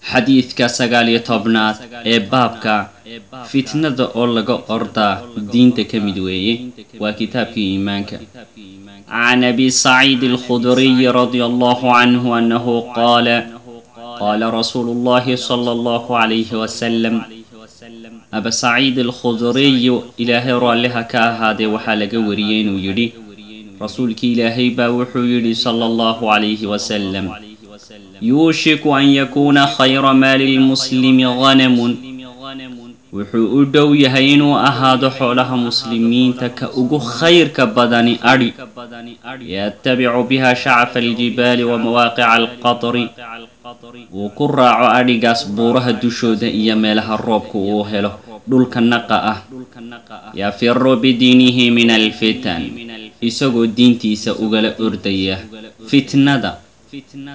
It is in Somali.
xadiidka sagaal iyo tobnaad ee baabka fitnada oo laga ordaa diinta ka mid weeye waa kitaabkii iimaanka can abi saciid alkhudriy radi allahu canhu anahu qaala qaala rasuulu llahi sala allahu calayhi wasalam aba saciid alkhudriy ilaahay raalliha ka ahaadee waxaa laga wariyey inuu yidhi rasuulkii ilaahay baa wuxuu yidhi sala allahu calayhi wasalam yuushiku an yakuuna khayra maali lmuslimi hanamun wuxuu u dhow yahay inuu ahaado xoolaha muslimiinta ka ugu khayrka badani adhi yatabicu biha shacfa aljibaali wa mawaaqica alqatri wuu ku raaco adhigaas buuraha dushooda iyo meelaha roobka uu helo dhulka naqa ah yafiru bidiinihi min alfitan isagoo diintiisa ugala ordaya fitnada